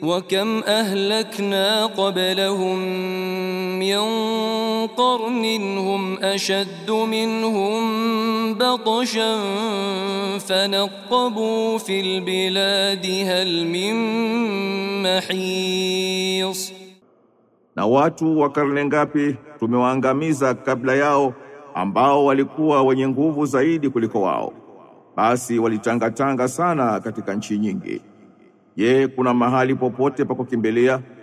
وكم أهلكنا قبلهم من قرن هم أشد منهم بطشا فنقبوا في البلاد هل من محيص Na watu wa karne ngapi tumewaangamiza kabla yao ambao walikuwa wenye nguvu zaidi kuliko wao. Basi walitangatanga sana katika nchi nyingi. Je, kuna mahali popote pa kukimbilia?